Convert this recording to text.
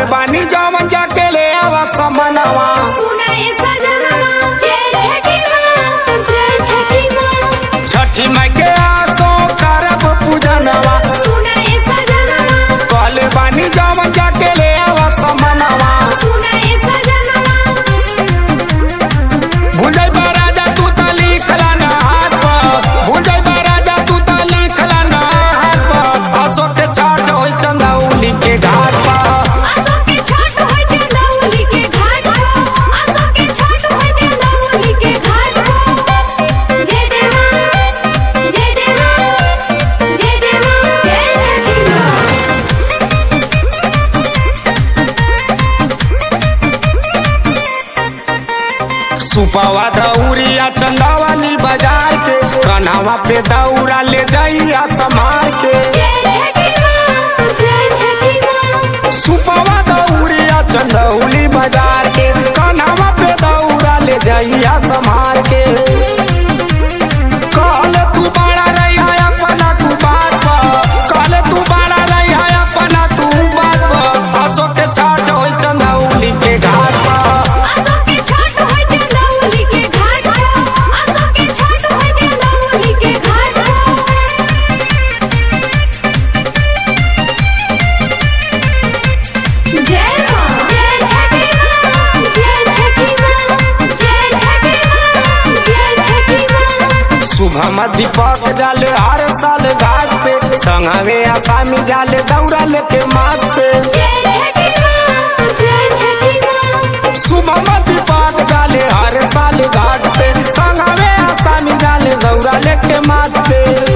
बानी जवन जाके ले आवा समनवा सुनाए सजनवा जय छठी माँ जय छठी माँ छठी माई के आसो करब पूजनवा सुनाए सजनवा कहले बानी जवन जाके ले आवा समनवा सुनाए सजनवा भूल जाई राजा तू त लिखला ना हाथ पर भूल जाई राजा तू त लिखला ना हाथ पर आसो के छाट होई चंदौली के घाट पर आसो के छठ होय चंदौली के घाट को आसो के छठ होय चंदौली के घाट को जय जय माँ जय जय माँ जय जय माँ जय छठी माँ सुपवा दौरिया चंदावाली बाजार के कन्हवा पे दौरा ले जाइया समार के जय छठी माँ जय छठी माँ सुपवा दौरिया चंदौली बाजार के कन्हवा पे दौरा ले जाइया समार के कहले तू बड़ा रही है अपना तू बात पर कहले तू बड़ा रही है अपना तू बात पर हंसो के छाट होई चंदौली के घाट पर आसो के छठ होय चंदौली के घाट को आसो के छठ होय चंदौली के घाट को जय माँ जय छठी माँ जय छठी माँ जय छठी माँ जय छठी माँ सुबह दीपक जाले हर साल घाट पे संगवे आसामी जाले दौड़ा लेके माथ पे जय छठी माँ जय छठी माँ सुबह दीपक जाले हर साल घाट पे संगवे आसामी जाले दौड़ा लेके माथ पे